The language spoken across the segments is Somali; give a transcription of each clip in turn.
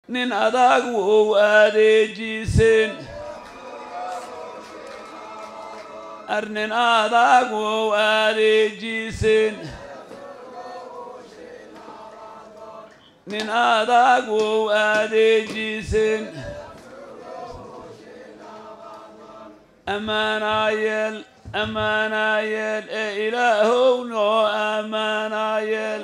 nin adag wow adeejiseen ar nin adag wow adeejiseen nin adag wow adeejiseen ammaanaayeel ammaanaayeel ee ilaahow noo ammaanaayeel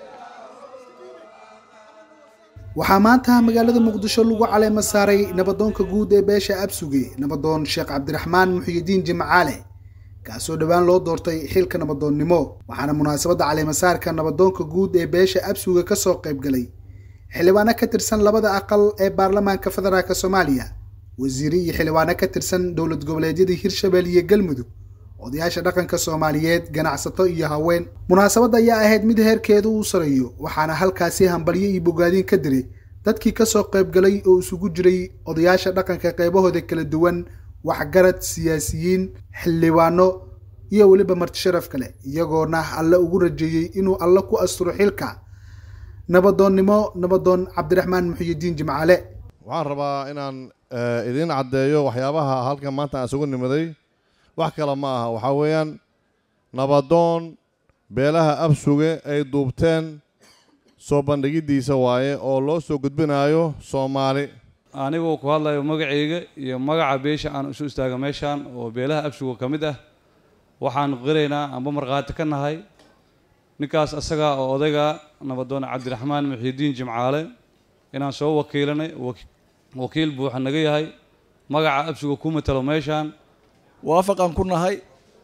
waxaa maanta magaalada muqdisho lagu caleema saaray nabadoonka guud ee beesha absuge nabadoon sheekh cabdiraxmaan muxiyidiin jimcaale kaasoo dhowaan loo doortay xilka nabadoonnimo waxaana munaasabadda caleemasaarka nabadoonka guud ee beesha absuge kasoo qayb galay xildhibaano ka tirsan labada aqal ee baarlamaanka federaalk soomaaliya wasiire iyo xildhibaano ka tirsan dowlad goboleedyada hirshabelle iyo galmudug odayaasha dhaqanka soomaaliyeed ganacsato iyo haween munaasabadda ayaa ahayd mid heerkeedu uu sareeyo waxaana halkaasi hambalyo iyo bogaadiin ka diray dadkii kasoo qayb galay oo isugu jiray odayaasha dhaqanka qaybahooda kala duwan waxgarad siyaasiyiin xildhibaano iyo weliba marti sharaf kale iyagoona alle ugu rajeeyey inuu alle ku asturo xilka nabadoonnimo nabadoon cabdiraxmaan muxiyidiin jimcaale waxaan rabaa inaan idiin caddeeyo waxyaabaha halkan maanta aan isugu nimaday wax kale ma aha waxaa weeyaan nabadoon beelaha absuge ay duubteen soo bandhigiddiisa waaye oo loo soo gudbinayo soomaali anigoo ku hadlayo magacayga iyo magaca beesha aan isu istaaga meeshaan oo beelaha absuga ka mid ah waxaan qiraynaa amba markhaati ka nahay ninkaas asaga oo odayga nabadoon cabdiraxmaan muxiidiin jimcaale inaan soo wakiilanay wakiil buuxa naga yahay magaca absuga ku matalo meeshaan waafaqaan ku nahay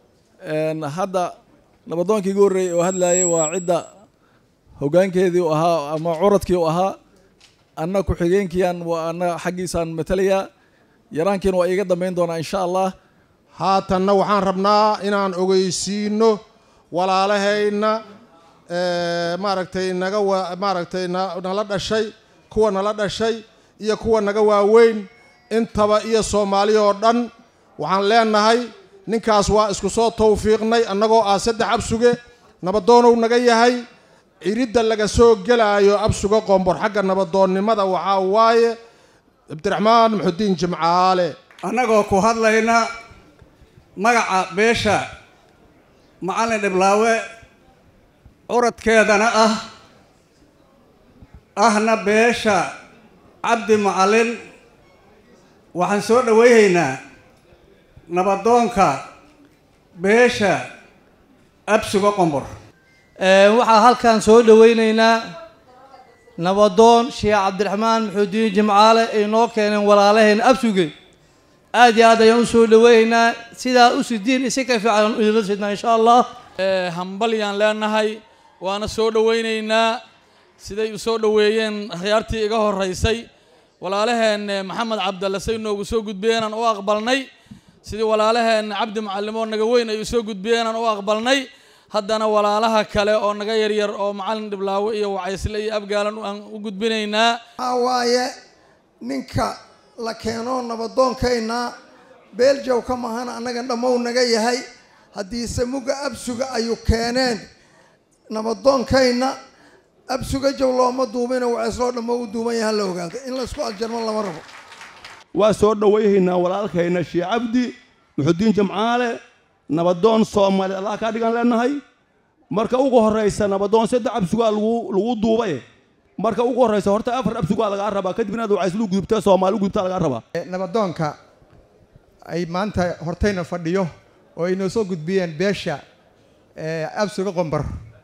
hadda nabadoonkii igu horreeyey oo hadlaayay waa cidda hoggaankeedii u ahaa ama curadkii u ahaa anna ku-xigeenkiiaan waa anna xaggiisaan matalayaa yaraankiina waa iiga dambayn doonaa insha allah haatanna waxaan rabnaa inaan ogeysiino walaalahayna maaragtay naga wa maaragtay nala dhashay kuwa nala dhashay iyo kuwa naga waaweyn intaba iyo soomaali oo dhan waxaan leenahay ninkaas waa isku soo tawfiiqnay annagoo ah saddex absuge nabadoonow naga yahay ciridda laga soo gelaayo absuge qombor xagga nabadoonnimada waxaa waaye cabdiraxmaan muxudiin jimcaale annagoo ku hadlayna magaca beesha macallin dhiblaawe curadkeedana ah ahna beesha cabdi macallin waxaan soo dhowayhaynaa nabadoonka beesha absuga qombor waxaa halkan soo dhowaynaynaa nabadoon sheekh cabdiraxmaan muxuudiin jimcaale ay noo keeneen walaalaheen absuge aad iyo aad ayaan usoo dhowaynaynaa sidaa u sidiin isi ka fiican idinla sidnaa insha allah hambalyaan leenahay waana soo dhowaynaynaa siday u soo dhoweeyeen akhyaartii iga horeysay walaalaheen maxamed cabdalle say noogu soo gudbiyeenaan u aqbalnay sidii walaalaheen cabdi macallimoo naga weyn ay u soo gudbiyeenaan u aqbalnay haddana walaalaha kale oo naga yaryar oo macallin dhiblaawe iyo wacaysle iyo abgaalan aan u gudbinaynaa waxaa waaye ninka la keeno nabadoonkayna beeljow ka mahana annaga dhammow naga yahay haddiise mugga absuga ayuu keeneen nabadoonkayna absuga jow looma duubina waceesloo dhammo u duuban yaha la ogaado in laysku aljarmo lama rabo waa soo dhowayhaynaa walaalkayna shee cabdi muxudiin jamcaale nabadoon soomaali allah kaa dhigan leenahay marka ugu horraysa nabadoon saddex absugaa lagu lagu duubay marka ugu horraysa horta afar absugaa lagaa rabaa kadibna ad wacayslu gudubta soomaali u gudubtaa lagaa rabaa nabadoonka ay maanta hortayna fadhiyo oo ay noo soo gudbiyeen beesha absuga qombar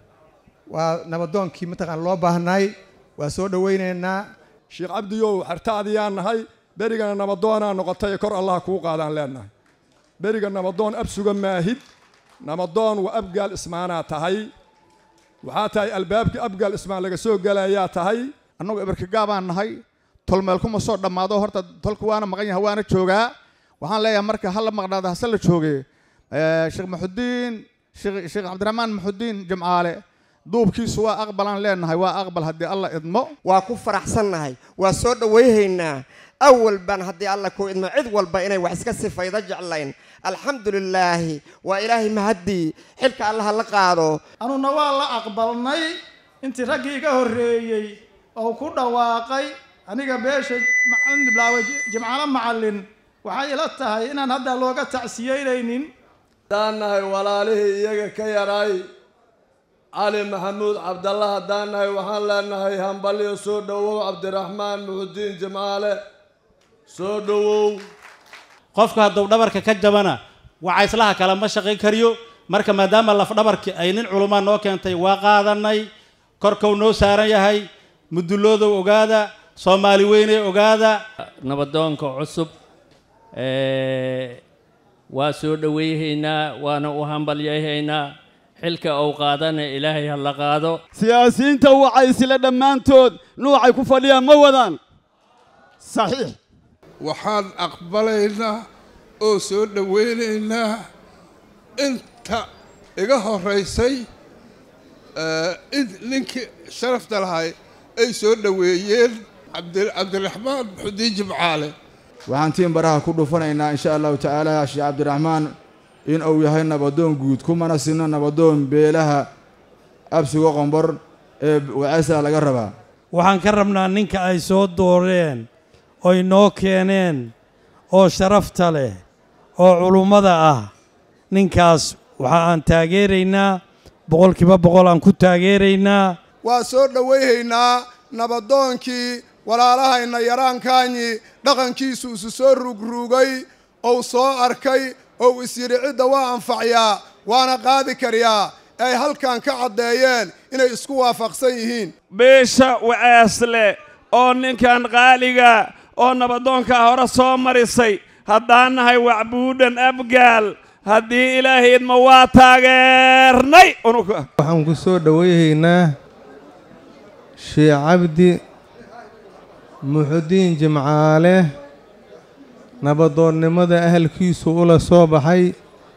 waa nabadoonkii mataqaan loo baahnaay waa soo dhowaynaynaa sheekh cabdiyow xertaadiyaan nahay berigana nabadoonaa noqotay kor allah kuu qaadaan leenahay beriga nabadoon absuga maahid nabadoon waa abgaal ismaanaa tahay waxaa tahay albaabkii abgaal ismaan laga soo gelayaa tahay annagu ibarkagaabaan nahay tolmeel kuma soo dhammaado horta tolka waana maqan yahay waana joogaa waxaan leeyahay marka hala maqnaado hase la jooge sheekh maxudiin sheekh cabdiraxmaan maxudiin jimcaale duubkiisu waa aqbalaan leenahay waa aqbal haddii alla idmo waa ku faraxsannahay waa soo dhowayhaynaa awal baan haddii alla ku idmo cid walba inay wax iska sifaydo jeclayn alxamdu lilaahi waa ilaahay mahaddii xilka allaha la qaado anuna waa la aqbalnay intii raggii iga horreeyey oo ku dhawaaqay aniga beesha macalin bilaaway jimcaalo macallin waxay ila tahay inaan hadda looga tacsiyeynaynin haddaan nahay walaalihii iyaga ka yaray cali maxamuud cabdalla haddaan nahay waxaan leenahay hambalyo soo dhowow cabdiraxmaan muxudiin jimcaale soo dhowow qofku hadduu dhabarka ka jabana wacayslaha kale ma shaqayn kariyo marka maadaama lafdhabarki ay nin culumaa noo keentay waa qaadanay korkuu noo saaran yahay muduloodow ogaada soomaali weyne ogaada nabadoonka cusub waa soo dhoweyhaynaa waana u hambalyayhaynaa xilka uu qaadana ilaahay ha la qaado siyaasiyiinta waxay isla dhammaantood nuucay ku fadhiyaan ma wadaan saxiix waxaan aqbalaynaa oo soo dhoweynaynaa inta iga horeysay in ninkii sharafta lahay ay soo dhoweeyeen cabdiraxmaan muxudiin jimcaale waxaan tiin baraha ku dhufanaynaa insha allahu tacaala sheekh cabdiraxmaan in uu yahay nabadoon guud kumana sino nabadoon beelaha absiga qombor ee waceesa laga rabaa waxaan ka rabnaa ninka ay soo dooreen oy noo keeneen oo sharafta leh oo culummada ah ninkaas waxa aan taageeraynaa boqolkiiba boqol aan ku taageeraynaa waa soo dhowayhaynaa nabadoonkii walaalahayna yaraankaanyi dhaqankiisu isu soo ruugruugay ou soo arkay ou is yidhi cidda waa anfacyaa waana qaadi karyaa ay halkan ka caddeeyeen inay isku waafaqsan yihiin beesha waceesle oo ninkan qaaliga oo nabadoonkaa hore soo marisay haddaan nahay wacbuudhan abgaal haddii ilaahaydma waa taageernay waxaan ku soo dhowayhaynaa sheekh cabdi muxudiin jimcaale nabadoonnimada ahalkiisu ula soo baxay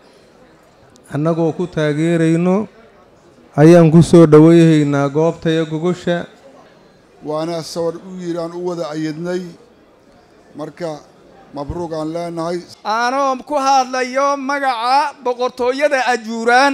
annagoo ku taageerayno ayaan ku soo dhowayhaynaa goobtaya gogosha waana sawar u yidhi aan u wada ayidnay marka mabruuq aan leenahay aanoo ku hadlayo magaca boqortooyada ajuuraan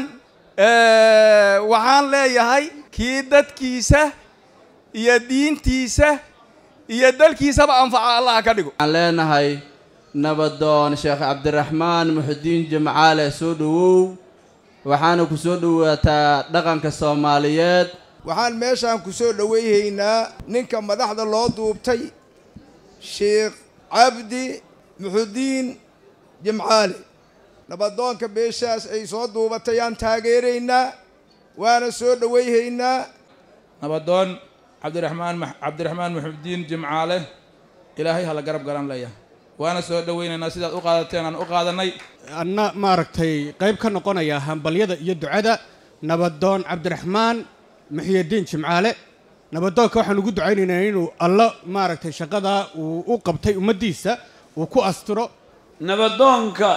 waxaan leeyahay kii dadkiisa iyo diintiisa iyo dalkiisaba anfaca allah ka dhigo waxaan leenahay nabadoon sheekh cabdiraxmaan muxudiin jimcaale soo dhowow waxaana ku soo dhowaataa dhaqanka soomaaliyeed waxaan meeshaan ku soo dhowayhaynaa ninka madaxda loo duubtay sheekh cabdi muxudiin jimcaale nabadoonka beeshaas ay soo duubatay aan taageeraynaa waana soo dhowayhaynaa nabadoon cabdiraxmaan cabdiraxmaan muxudiin jimcaale ilaahay hala garab garan leeyahay waana soo dhowaynaynaa sidaad u qaadateen aan u qaadanay anna maaragtay qayb ka noqonaya hambalyada iyo ducada nabadoon cabdiraxmaan muxiyadiin jimcaale nabadoonka waxaan ugu ducaynaynaa inuu alla maaragtay shaqadaa uu u qabtay ummaddiisa uu ku astiro nabadoonka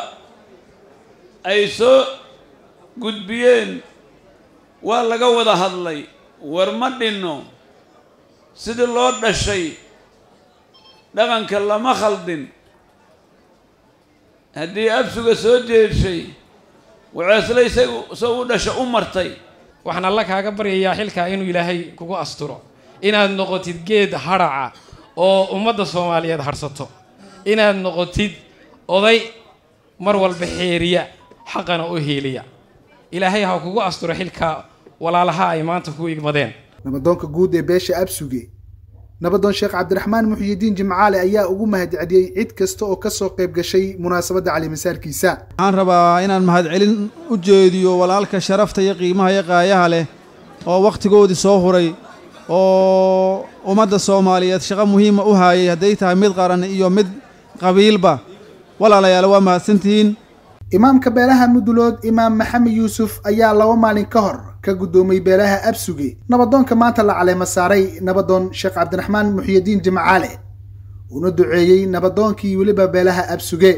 ay soo gudbiyeen waa laga wada hadlay war ma dhinno sidii loo dhashay dhaqanka lama khaldin haddii absuga soo jeeshay waceesle isagu soo u dhasha u martay waxaan alla kaaga baryayaa xilkaa inuu ilaahay kugu asturo inaad noqotid geed hadhaca oo ummadda soomaaliyeed hadhsato inaad noqotid oday mar walba xeeriya xaqana u heeliya ilaahay ha kugu asturo xilkaa walaalaha ay maanta ku igmadeen nabadoonka guud ee beesha absuge nabadoon sheekh cabdiraxmaan muxyidiin jimcaale ayaa ugu mahadceliyey cid kasta oo ka soo qayb gashay munaasabadda calimasaarkiisa waxaan rabaa inaan mahadcelin u jeediyo walaalka sharafta iyo qiimaha iyo qaayaha leh oo wakhtigoodii soo huray oo ummadda soomaaliyeed shaqo muhiima u haayay hadday tahay mid qaran iyo mid qabiilba walaalayaal waa mahadsantihiin imaamka beelaha mudulood imaam maxamed yuusuf ayaa laba maalin ka hor ka guddoomay beelaha absuge nabadoonka maanta la caleema saaray nabadoon sheekh cabdiraxmaan muxyidiin jimcaale una duceeyey nabadoonkii weliba beelaha absuge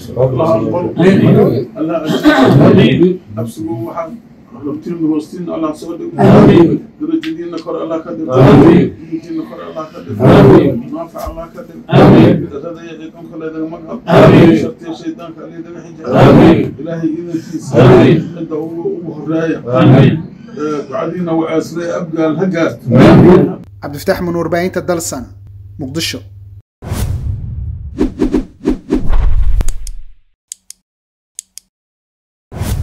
ربتين روستين الله سودك درجتين كر الله كدر درجتين كر الله كدر ما فعل الله كدر هذا يدكم كل هذا مقهى شرط الشيطان كله ده حجة إلهي إذا تيس أنت هو هرايا قاعدين وعسري أبقى الهجات cabdifataax mun warbaahinta dalsan muqdisho